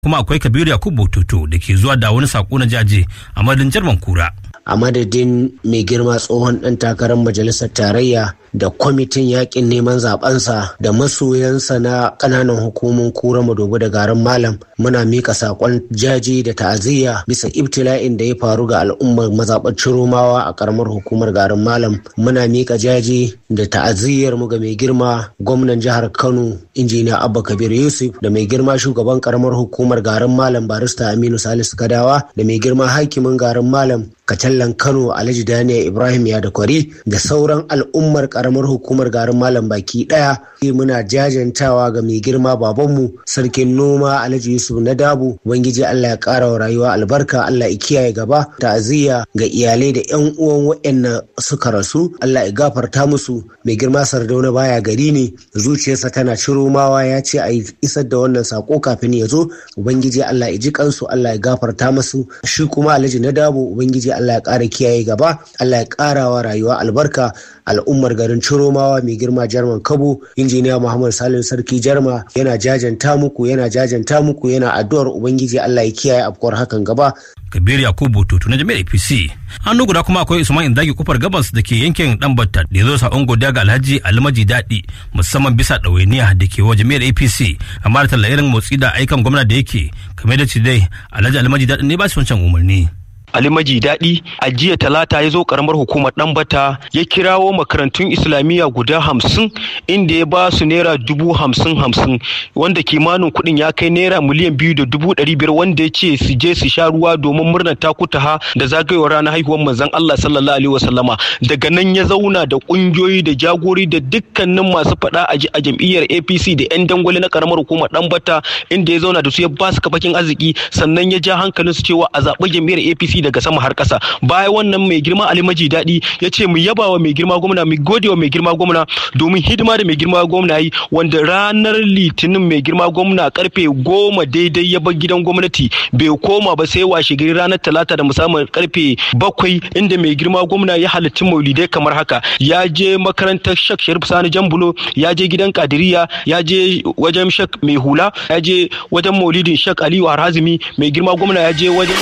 kuma akwai kabiru yakubu tutu da ke zuwa da wani sako na jaje a madadin jarman kura a madadin mai girma tsohon ɗan takarar majalisar tarayya da kwamitin yakin neman zabensa da masoyansa na ƙananan hukumun kura madogo da garin malam muna mika saƙon jaji da ta'aziyya bisa ibtila'in da ya faru ga al'ummar mazaɓar ciromawa a ƙaramar hukumar garin malam muna mika jaji da ta'aziyyar mu ga mai girma gwamnan jihar kano injiniya abba kabir yusuf da mai girma shugaban ƙaramar hukumar garin malam barista aminu salisu kadawa da mai girma hakimin garin malam kacallan kano alhaji daniel ibrahim ya da kwari da sauran al'ummar karamar hukumar garin malam baki daya muna jajantawa ga mai girma babanmu sarkin noma alhaji yusuf na dabu ubangiji allah ya kara wa rayuwa albarka allah ya kiyaye gaba ta'aziyya ga iyalai da yan uwan waɗanda suka rasu allah ya gafarta musu mai girma sardauna baya gari ne zuciyarsa tana ciro mawa ya ce a isar da wannan sako kafin ya zo ubangiji allah ya ji kansu allah ya gafarta musu shi kuma alhaji na dabu ubangiji Allah ya ƙara kiyaye gaba Allah ya ƙara wa rayuwa albarka al'ummar garin Ciromawa mai girma Jarman Kabo injiniya Muhammad Salim Sarki Jarma yana jajanta muku yana jajanta muku yana addu'ar ubangiji Allah ya kiyaye afkuwar hakan gaba Kabir Yakubu Tutu na jami'ar APC. Hannu guda kuma akwai Usman Indagi kufar gabas da ke yankin Dambatta da ya zo sakon godiya ga Alhaji Almaji Daɗi musamman bisa ɗawainiya da ke wa jami'ar APC amma da talla irin motsi da aikan gwamna da yake kamar da dai Alhaji Almaji Daɗi ne ba shi wancan umarni. Ali Maji Daɗi a jiya talata ya zo karamar hukumar Ɗanbata ya kirawo makarantun Islamiyya guda hamsin inda ya ba su naira dubu hamsin hamsin wanda kimanin kuɗin ya kai naira miliyan biyu da dubu ɗari biyar wanda ya ce su je su sha ruwa domin murnar takutaha da zagayowar ranar haihuwar manzon Allah sallallahu alaihi wasallama daga nan ya zauna da ƙungiyoyi da jagori da dukkanin masu faɗa a jam'iyyar APC da 'yan dangwale na karamar hukumar Ɗanbata inda ya zauna da su ya ba su kafakin arziki sannan ya ja hankalin su cewa a zaɓi jam'iyyar APC daga sama har ƙasa bayan wannan mai girma Ali Maji Daɗi ya ce mu yaba wa mai girma gwamna mu gode wa mai girma gwamna domin hidima da mai girma gwamna yi wanda ranar litinin mai girma gwamna karfe goma daidai ya bar gidan gwamnati bai koma ba sai washe gari ranar talata da musamman karfe bakwai inda mai girma gwamna ya halarci maulidai kamar haka ya je makarantar shak sharif sani jambulo ya je gidan kadiriya ya je wajen shak mai hula ya je wajen maulidin shak aliyu harazimi mai girma gwamna ya je wajen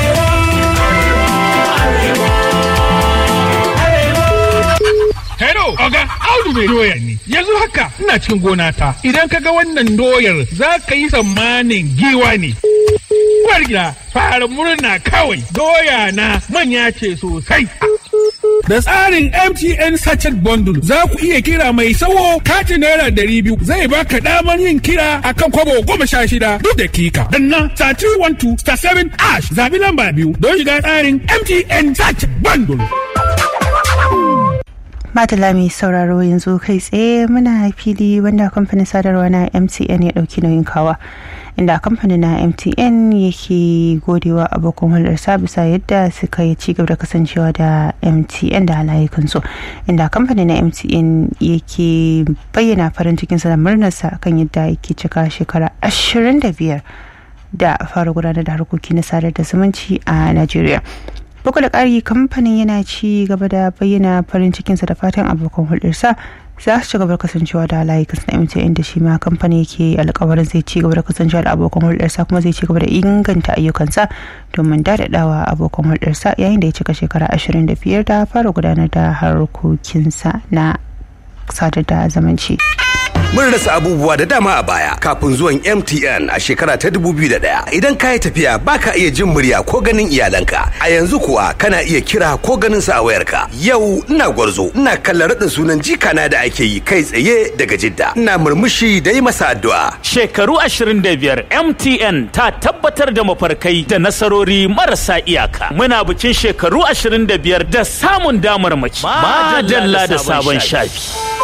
Hello, Oga, Audu mai doya ne. Yanzu haka ina cikin gona ta. Idan ka ga wannan doyar za ka yi tsammanin giwa ne. Uwar gida, fara murna kawai. Doya na manya ce sosai. Da tsarin MTN Sachet Bundle za ku iya kira mai sawo katin naira ɗari biyu zai baka damar yin kira akan kwabo goma sha shida duk dakika. Danna star 312 star 7 ash zabi lamba biyu don shiga tsarin MTN Sachet Bundle. Madala mai sauraro yanzu kai tsaye muna fili wanda kamfanin sadarwa na MTN ya ɗauki nauyin kawa. Inda kamfanin na MTN yake godewa abokan hulɗarsa bisa yadda suka yi cigaba da kasancewa da MTN da halayekansu. Inda kamfanin na MTN yake bayyana farin cikinsa da murnarsa kan yadda yake cika shekara 25 da fara gudanar da harkoki na sadar da zumunci a Najeriya. bugu da ƙari kamfanin yana ci gaba da bayyana farin cikinsa da fatan abokan hulɗarsa za su ci gaba da kasancewa da layukansa na MTN da shi ma kamfani yake alkawarin zai ci gaba da kasancewa da abokan hulɗarsa kuma zai ci gaba da inganta ayyukansa domin daɗaɗawa abokan hulɗarsa yayin da ya cika shekara 25 da fara gudanar da harkokinsa na sadar da zamanci. Mun rasa abubuwa da dama a baya kafin zuwan MTN a shekara ta 2001. Idan ka yi tafiya baka iya jin murya ko ganin iyalanka. A yanzu kuwa kana iya kira ko ganin sa a wayarka. Yau ina gwarzo, ina kallon raɗin sunan jikana da ake yi kai tsaye daga Jidda. Ina murmushi da yi masa addu'a. Shekaru 25 MTN ta tabbatar da mafarkai da nasarori marasa iyaka. Muna bikin shekaru 25 da samun damar mace. Madalla da sabon shafi.